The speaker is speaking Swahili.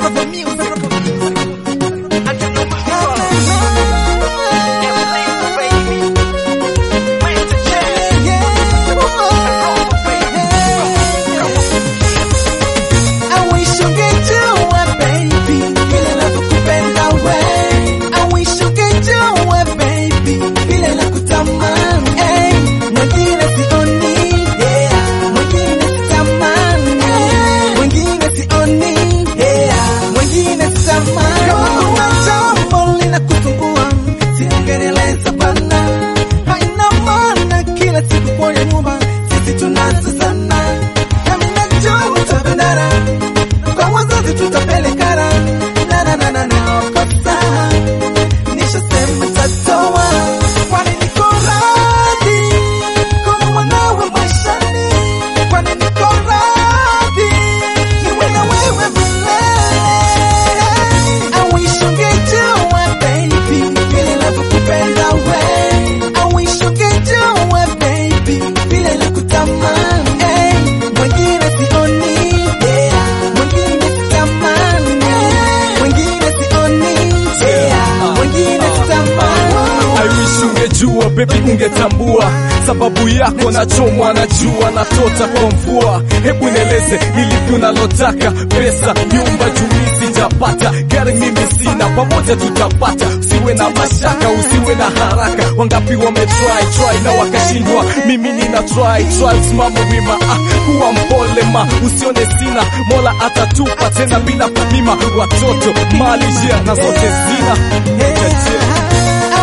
Proper music, proper music. I can know my I wish ungejua baby vile navyokupenda we. I wish ungejua baby vile nakutamani. Hey, mwingine sioni, yeah, mwingine sitamani. Mwingine sioni, yeah, mwingine sitamani. Kama kuna jambo linakusumbua, siongenieleza bana. Haina maana kila siku kwenye nyumba sisi tunazozana. Nami najua utapendana kwa wazazi tutapelekana na na na na na kosa nishasema tatoa kwani niko radhi kuna mwanawe maishani kwani niko radhi niwe na wewe milele I wish ungejua baby vile navyokupenda we I wish ungejua baby vile nakutamani hey, mwingine sioni yeah, mwingine sitamani mwingine sioni yeah, mwingine sitamani I wish ungejua baby, ungetambua sababu yako nachomwa na jua na tota kwa mvua. Hebu nieleze ni lipi unalotaka, pesa, nyumba, juu sijapata, gari mimi sina, pamoja tutapata. Usiwe na mashaka, usiwe na haraka. Wangapi wame try try na wakashindwa, mimi nina try try, simama wima, ah, kuwa mpole ma, usione sina, Mola atatupa tena bila kupima. Watoto mali jia na zote zina I